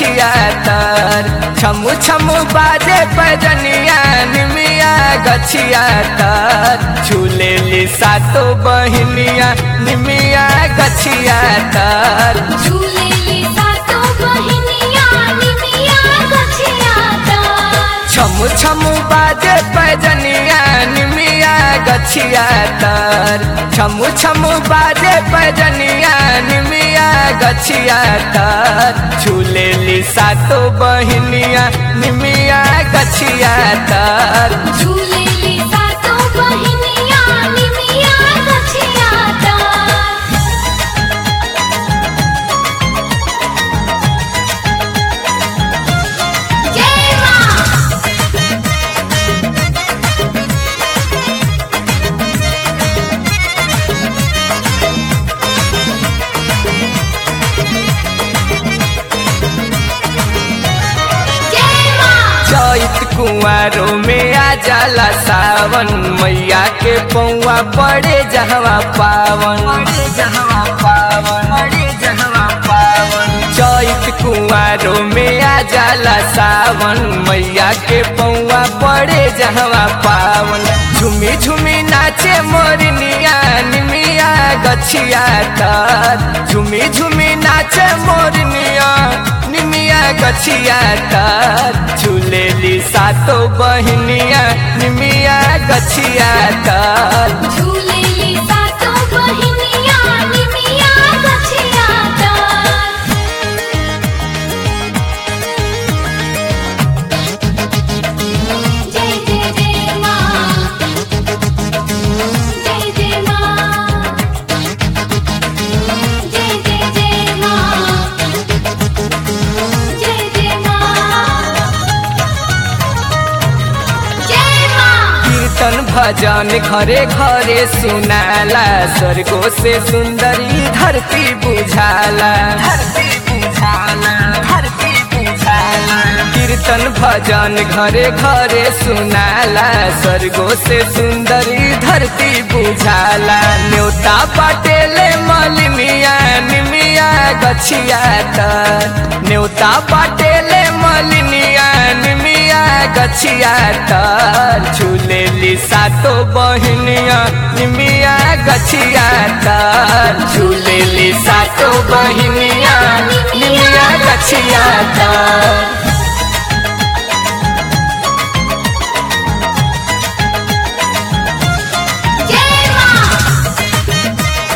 गछिया तर छमु छमु बाजे पजनिया निमिया गछिया तर झूले ली सातो बहिनिया निमिया गछिया तर झूलेली सातो बहिनिया निमिया गछिया तर छमु छमु बाजे पजनिया निमिया गछिया तर छमु छमु बाजे पजनिया निमिया गछिया तर झूले ली सातो बहिनिया निमिया गछिया तर झूलेली सातो बहिनिया निमिया गछिया तर जय मां जय मां चैत कुंवारों में आ जाला सावन मैया के पौआ पड़े जहवा पावन पड़े जहवा पावन पड़े जहवा पावन चैत कुंवारों में आ जाला सावन मैया के पौआ पड़े जहवा पावन झूमी झूमी नाचे मोरनिया निमिया गछिया तर झूमी झूमी नाचे मोरनिया निमिया गछिया तर झूलेली सातो बहिनिया निमिया गछिया तर झूलेली सातो बहिनिया निमिया गछिया तर जय जय जय मां जय जय मां जय जय जय मां जय जय मां जय मां कीर्तन भजन घरे घरे सुनाला स्वर्गो से सुंदरी धरती बुझाला धरती बुझाला धरती बुझाला कीर्तन भजन घरे घरे सुनाला स्वर्गो से सुंदरी धरती बुझाला न्योता पाटेले मलिनिया निमिया गछिया तर न्योता पाटेले मलिनिया निमिया गछिया तर झूलेली सातो बहिनिया निमिया गछिया तर झूलेली सातो बहिनिया निमिया गछिया तर जय मां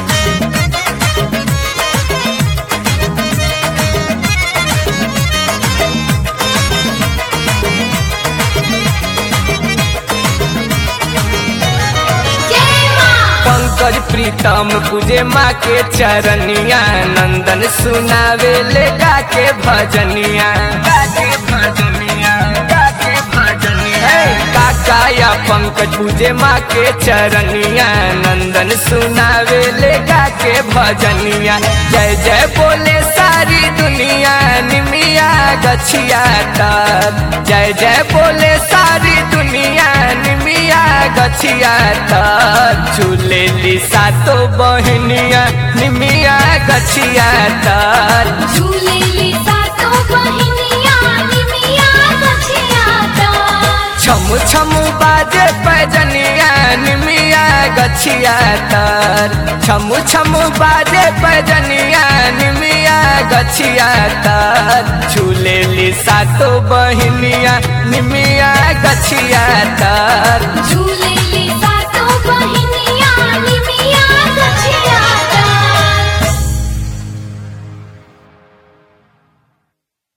जय मां पंकज प्रीतम पूजे माँ के चरनिया नंदन सुनावे ले गा के भजनिया गा के भजनिया गा के भजनिया काका या पंकज पूजे माँ के चरनिया नंदन सुनावे ले गा के भजनिया जय जय बोले सारी दुनिया निमिया गछिया तर जय जय बोले सारी दुनिया निमिया गछिया तर झूलेली सातो बहिनिया निमिया गछिया तर झूलेली सातो बहिनिया निमिया गछिया तर छमु छमु बाजे पैजनिया निमिया गछिया तर छमु छमु बाजे पैजनिया निमिया गछिया तर झूलेली सातो बहिनिया निमिया गछिया तर झूले